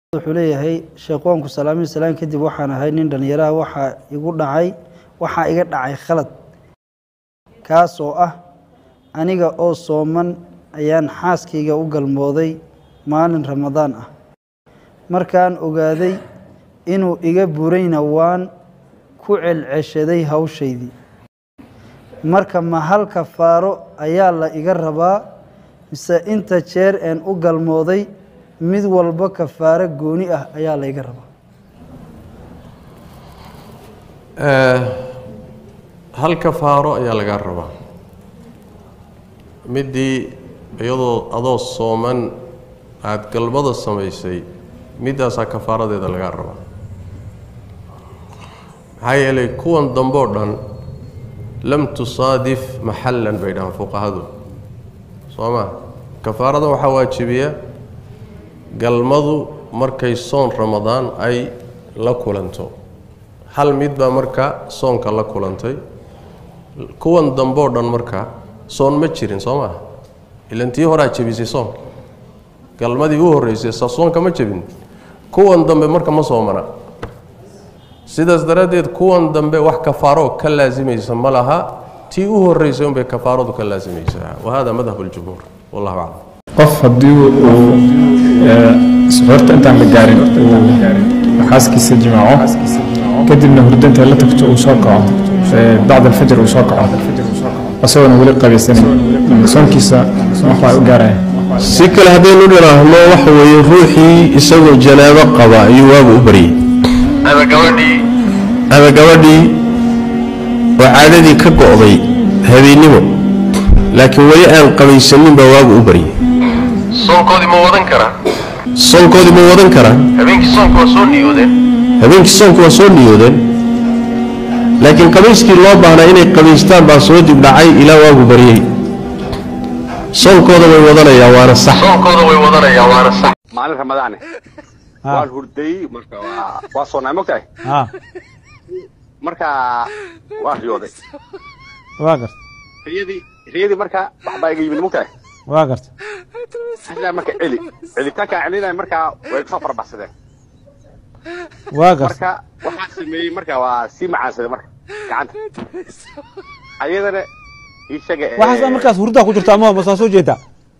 wuxuu leeyahay sheekhoonku salaami salaan kadib waxaan ahay nin dhallinyaraha waxaa igu dhacay waxaa iga dhacay khalad kaas oo ah aniga oo sooman ayaan xaaskayga u galmooday maalin ramadaan ah markaan ogaaday inuu iga burayna waan ku celceshaday hawshaydii marka ma hal kafaaro ayaa la iga rabaa mise inta jeer een u galmooday mid walba kafaaro gooni ah ayaa la iga rabaa hal kafaaro ayaa lagaa rabaa midii iyadoo adoo sooman aada galmada samaysay middaasaa kafaaradeeda lagaa rabaa maxaa yeelay kuwan damboo dhan lam tusaadif maxallan bay dhahaan fuqahadu soo ma kafaarada waxaa waajibiya galmadu markay soon ramadaan ay la kulanto hal mid baa marka soonka la kulantay kuwan damboo dhan marka soon ma jirin soo maaha ilan tii horaa jebisay soonka galmadii u horreysay sa soonka ma jebin kuwan dambe marka ma soomana sidaas daraaddeed kuwan dambe wax kafaaroo ka laasimaysa ma laha tii u horreysay unbay kafaaradu ka laasimaysaa wa hada madhab اljumhuur wallahu aclam qof haddii uu suxuurta intaan la gaarin uu xaaskiisa jimaaco kadibna hurdanta la tagto uu soo kaco bacd alfajr uu soo kaco isagoona weli qabaysanayn soonkiisa waxbaa u gaaraya si kale haddaynu dhiraahno waxa weeye ruuxii isagoo janaabo qaba ayuu waagu u baryey ama gabadhii ama gabadhii oo caadadii ka go'day habeennimo laakiin weli aan qabaysanin baa waagu u baryey soonkoodii ma wadan karaa soonkoodii ma wadan karaa habeenkii soonka waa soo niyoodeen habeenkii soonku waa soo niyoodeen laakiin qabayskii loo baahnaa inay qabaystaan baa soo dib dhacay ilaa waagu baryey soonkooda way wadanayaan waana sax soonkooda way wadanayaan waana sax maalin ramadaane waan hurday marka waa waa soonnaa mogtahay ها marka waa riyooday واقرت riyadii riyadii marka waxbaa iga yimid mogtahay واقرت ilaa marka celi celitaankaa celinaya markaa way kasoo farabaxsadeen واقرت marka waxaa sameeyey marka waa sii macaansaday marka gacanta ayadana isaga waxaas markaas hurdaa ku jirta ama ma soo jeedaa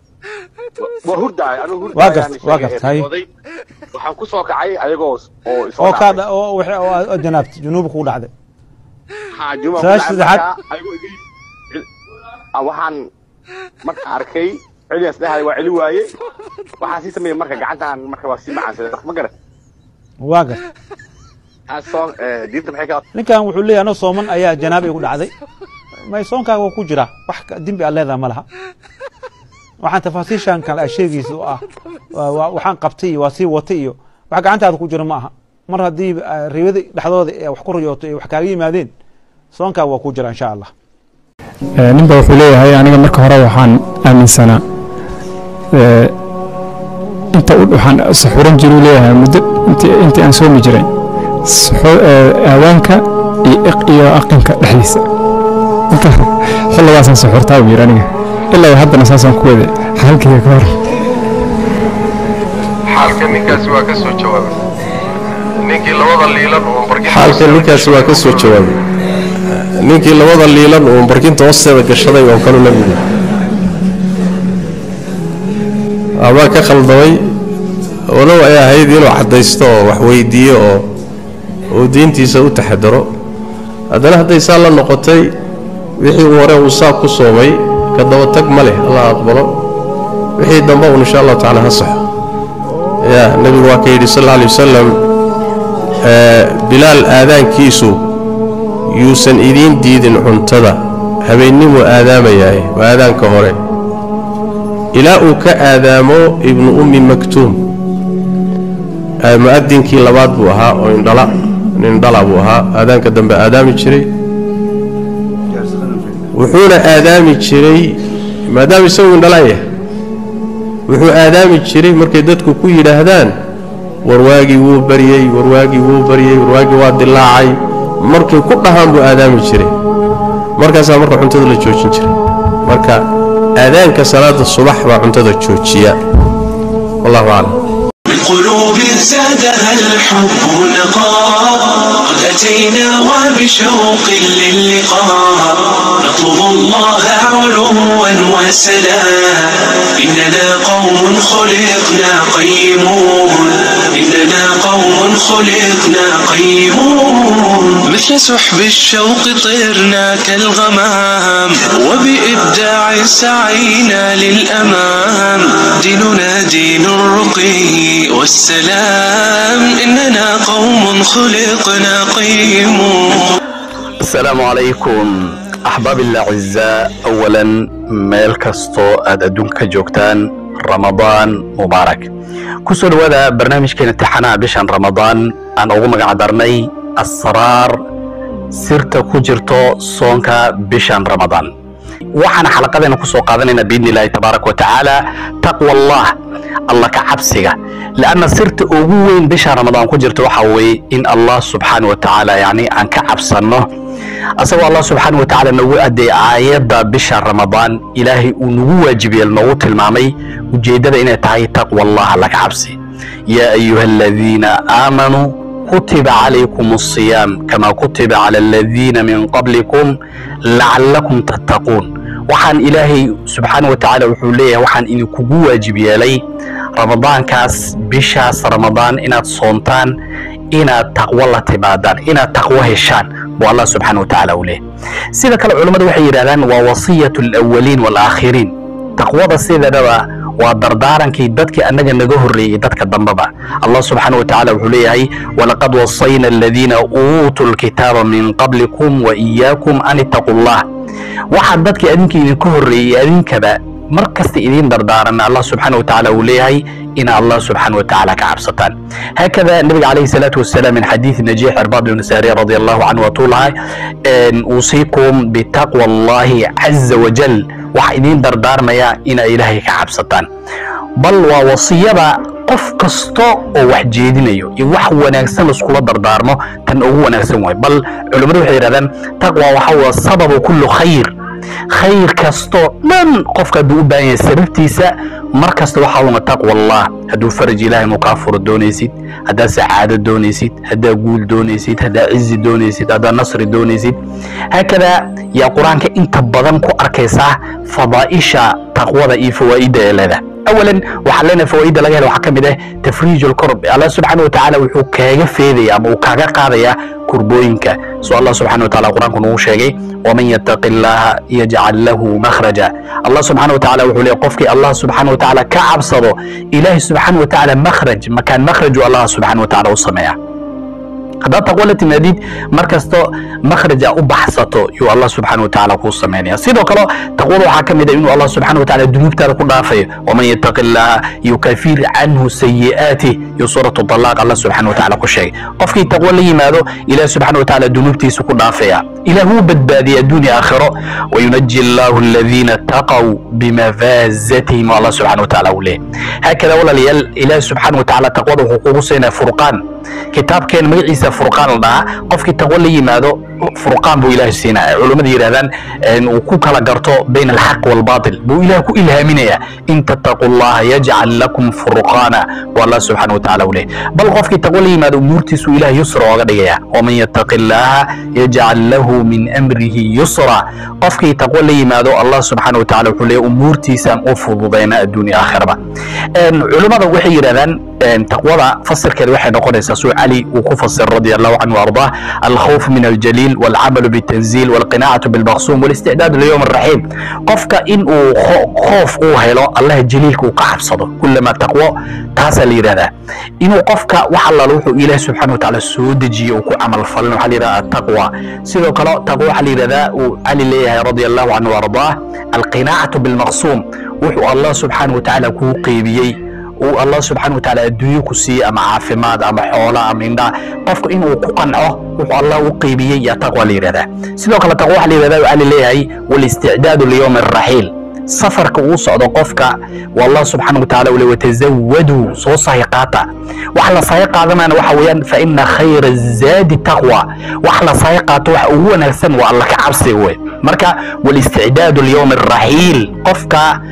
waa hurdaay anigu Waa hurdaay gart- waa gart, hay. waxaan ku soo kacay ayagoo oo isoo oo ka dhaafay. oo wixii oo janaabta junuub ku dhacday haa juma Saas saddexaad. ayagoo iga cel- ah, waxaan marka arkay celiyaas dhahay waa celi waaye waxaan sii sameeyey marka gacantaan marka waa sii macaansaday ma garan واقرت taas soo eh, diinta maxay ka ninkan wuxuu leeyahay anoo sooman ayaa janaab igu dhacday may soonkaaga waa ku jira wax ka- dembi aan leedaha ma laha waxaan tafaasiishan kale ay sheegaysa oo ah waa- waa- waxaan qabtay iyo waa sii watay iyo wax gacantaada ku jira ma aha mar haddii ah, ribada dhexdooda ee wax ku riyooto ee wax kaaga yimaadeen soonkaaga waa ku jira insha allah Ee, ninba wuxuu leeyahay aniga marka hore waxaan aaminsanaa ee, inta u- waxaan saxuuran jiruu leeyahay muddo intii intii aan soomi jiray Saxu- ee, aadaanka iyo iq iyo aqinka dhexdiisa marka xilligaasaan saxuurtaa buu yidhi aniga ilaa haddana saasaan ku wade xaalkayga ka hor xaalka ninkaasi waa ka soo jawaabay ninkii labada liilan oo barkin xaalka ninkaasi waa ka soo jawaabay ninkii labada liilan uu barkinta hoosteeda gashaday oo kalu la yidhi abaa ka khaldamay walow ay ahayd inuu caddaysto oo wax weydiiyo oo uu diintiisa u taxadaro haddana hadday saa la noqotay wixii uu hore uu saa ku soomay ka daba tag ma leh allah aqbalo wixii dambe uun insha allahu tacaala ha saxo ya nebigu waa ka yidhi sal alla alay wasalam ee, bilaal aadaankiisu yuusan idiin diidin cuntada habeennimuu aadaamayahay waa aadaanka hore ilaa uu ka aadaamo ibnu ummi maktuum ee, mu'adinkii labaad buu ahaa oo indhala nin dhala buu ahaa aadaanka dambe aadaami jiray wuxuuna aadaami jiray maadaama isagu indhalaan yahay wuxuu aadaami jiray markay dadku ku yidhaahdaan warwaagii wuu baryey warwaagii wuu baryey warwaagii waa dilaacay markay ku dhahaan buu aadaami jiray markaasaa marka cuntada la joojin jiray marka aadaanka salaada subax baa cuntada joojiya wallahu aclam قلوب زادها الحب نقاء قد أتينا وبشوق للقاء نطلب الله علوا وسلام إننا قوم خلقنا قيمون إننا قوم خلقنا قيمون مثل سحب الشوق طرنا كالغمام وبإبداع سعينا للأمام ديننا دين الرقي والسلام إننا قوم خلقنا قيمون السلام عليكم أحباب الأعزاء أولا ميل كستو أد أدونك جوكتان رمضان مبارك كسو الودا برنامج كان امتحانا بشان رمضان أنا أقوم قعدرني أسرار سيرتا كجرتو صونكا بشان رمضان waxaan xalaqadeena ku soo qaadanayna biidni illaahi tabaaraka wa tacaala taqwa allah alla ka cabsiga lanna sirta ugu weyn bisha ramadaan ku jirta waxa weeye in allah subxaana wa tacaala yani aan ka cabsanno asagoo allah subxaana wa tacaala nagu adeey aayadda bisha ramadaan ilaahay uu nagu waajibiyeel noogu tilmaamay ujeeddada inay tahay taqwa allah alla ka cabsi yaa ayuha aladiina aamanuu kutiba calaykum الصiyaam kama kutiba cala aladiina min qablikum lacalakum tattaquun waxaan ilaahay subxaana wa tacaala wuxuu leeyahay waxaan idinkugu waajib yeelay ramadaankaas bishaas ramadaan inaad soontaan inaad taqwo la timaadaan inaad taqwo heshaan buu allah subxaana wa tacaala uu leeyahay sida kale culammadu waxay yidhahdaan waa wasiyatu alawaliin waalaakhiriin taqwada sideedaba waa dardaarankii dadkii annaga naga horreeyey dadka dambeba allah subxaana wa tacaala wuxuu leeyahay walaqad wasayna aladiina uutuu lkitaaba min qablikum wa iyaakum an ittaquu llah waxaa dadkii adinka idinka horreeyey adinkaba mar kasta idiin dardaaran allah subxaana wa tacaala uu leeyahay ina allah subxaana wa tacaala ka cabsataan haakada nabiga calayhi salaatu wasalaam min xadiidi najiix irbaad ibn saariya radi allahu canhu watuu lahay uusiikum bitaqwa allahi caza wajal waxaa idiin dardaarmaya inaa ilaahay ka cabsataan bal waa wasiyada qof kasta oo wax jeedinayo iyo wax wanaagsan laiskula dardaarmo tan ugu wanaagsan waay bal culimmadu waxay yidhahdaan taqwa waxa waa sababu kullu khayr khayr kastoo dhan qofka hadduu u baahan yahay sababtiisa mar kasta waxaa una taqwa allah hadduu faraj ilaahay inuu kaa furo doonaysid haddaad sacaado doonaysid haddaad guul doonaysid haddaad cizi doonaysid haddaad nasri doonaysid haakadaa yaa qur-aanka inta badan ku arkaysaa fadaa'isha taqwada iyo fawaa'idda ee leedahay اولا waxaa leenahay fawaaidda laga helo waxaa ka mid ah tafriij alkurb allah subxaana wa tacaala wuxuu kaaga feedaya ama uu kaaga qaadaya kurbooyinka soo allah subxana wa taala qur-aanku nagu sheegay waman yattaqi illaha yajcal lahu makhraja allah subxana wa tacaala wuxuu leeyahy qofkii allah subxaana wa tacaala ka cabsado ilaahi subxaana wa tacaala makhraj makaan makhraju allah subxaana wa tacaala u sameeya haddaad taqwo la timaadid mar kasto makhraja u baxsato yuu allah subxaana wa tacaala kuu samaynaya sidoo kale taqwada waxaa ka mid ah inuu allah subxaana wa tacaala dunuubtaada ku dhaafayo waman yattaqi illaha yukafir canhu sayi'aatih iyo suuratu talaaq allah subxaana wa tacaala ku sheegay qofkii taqwo la yimaado ilaah subxaana wa tacaala dunuubtiisa ku dhaafaya ilaah wuu badbaadiyay adduunya aakhiro wayunaji allahu aladiina taqaw bimafaazatihim allah subxaana wa tacaala uu leeyahy haakada walaalayaal ilaah subxaana wa tacaala taqwada wuxuu kugu siinaya furqaan kitaabkeen magaciisa furqaan la dhahaa qofkii taqwo la yimaado furqaan buu ilaahay siinaya culummada yidhahdaan uu ku kala garto bayna alxaq waalbaatil buu ilaah ku ilhaaminaya in tattaquu llaha yajcal lakum furqaana buu allah subxaana wa tacaala u leeyahy bal qofkii taqwo la yimaado umuurtiisu ilaah yusra ooga dhigaya waman yattaqi illaha yajcal lahu min amrihi yusra qofkii taqwo la yimaado allah subxaana wa tacaala wuxuu leeyahy umuurtiisaan u fududayna adduunya aakhiraba culummada waxay yidhahdaan taqwada fasirkeeda waxay noqonaysaa suu cali uu ku fasir radi allahu canhu waardah alkhawf min aljaliil walcamalu bitanziil walqinaacatu bilmaqsuum walisticdaadu liyowm alraxiim qofka in uu khoof uu helo allaha jaliilka uu ka cabsado kulama taqwo taasaa la yidhahdaa inuu qofka wax allaala wuxuu ilaah subxana wa tacaala soo dejiye uu ku camal falin waxaa la yidhahdaa ataqwa sidoo kale taqwo waxaa la yidhahdaa uu cali leeyahay radi allahu canhu waardah alqinaacatu bilmaqsuum wuxuu allah subxaana wa tacaala kuu qeybiyey uu allah subxaana wa tacaala adduunyo ku siiyey ama caafimaad ama xoola ama indhaa qofka inuu ku qanco wuxuu allah u qeybiyey yaa taqwa la yidhahdaa sidoo kale taqwa waxaa la yidhahdaa waxaa la leeyahay walisticdaadu liyowmi alraxiil safarka uu socdo qofka wallah subxaana wa tacaala ule watazawaduu soo sahi qaata wax la sahi qaadanayna waxa weeyaan fa ina khayra zaadi taqwa wax la sahi qaato waxa ugu wanaagsan waa alla ka cabsiga wey marka walisticdaadu liyowmi alraxiil qofka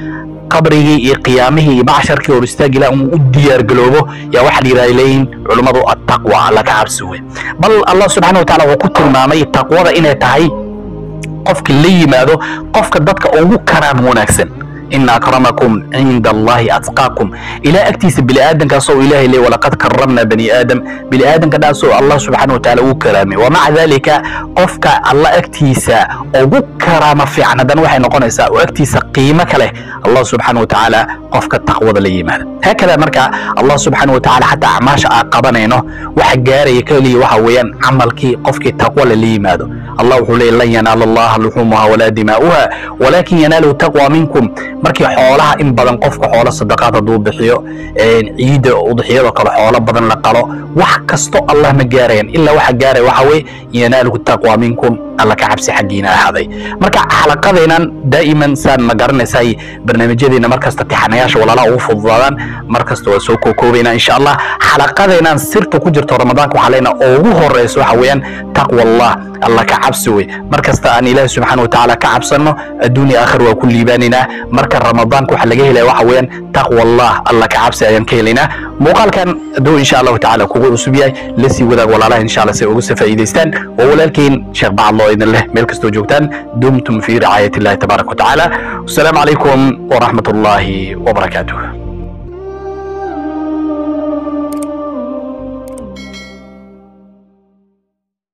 qabrigii iyo qiyaamihii iyo macsharkii hor istaagi laha uu u diyaargaloobo yaa waxaa la yidhahda leeyihin culummadu attaqwa alla ka cabsi wey bal allah subxana wa taala wuxuu ku tilmaamay taqwada inay tahay qofka la yimaado qofka dadka ugu karaan wanaagsan ina akramakum cinda allahi atqaakum ilaa agtiisa biniaadankaasoo ilaahay leey walaqad karamna bani aadam biniaadanka dhaasoo allah subxaana wa tacaala ugu karaamay wamaca dalika qofka alla agtiisa ugu karaama fiican haddana waxay noqonaysaa oo agtiisa qiimo ka leh allah subxaana wa tacaala qofka taqwada la yimaada haakada marka allah subxaana wa tacaala xataa acmaasha aan qabanayno waxa gaaraya keliya waxa weeyaan camalkii qofkii taqwa lala yimaado allah wuxuu leeyay lan yanaala allaha luxumuha walaa dimaa'uha walaakin yanaalu taqwa minkum markii xoolaha in badan qofka xoolo sadaqaad hadduu bixiyo ciidda udxiyadoo kale xoolo badan la qalo wax kasto allah ma gaarayan ilaa waxa gaaraya waxa weye yanaaluhu taqwa minkum alla ka cabsi xaggiina ahaaday marka xalaqadeenan daa'iman saan ma garanaysay barnaamijyadeena markasta tixanayaasha walaalaha ugu fududaadaan markasta waa soo kookoobaynaa insha allah xalaqadeenan sirta ku jirto ramadaanka waxaa leenaha oo ugu horeyso waxa weeyaan taqwa allah alla ka cabsi wey markasta aan ilaahi subxaana wa tacaala ka cabsanno adduun iyo aakhir waa ku liibaanaynaa marka ramadaanka waxaa laga helaya waxa weeyaan taqwa allah alla ka cabsi ayaan ka helaynaa muuqaalkan hadduu insha allahu tacaala kugu cusub yahay la sii wadaag walaalaha insha allah si ay uga soo faa'iidaystaan oo walaalkiin sheekh bacadlo idin leh meel kastoo joogtaan dumtum fi ricaayat illahi tabaaraka wa tacaala wasalaamu calaykum waraxmat ullaahi wabarakaatuh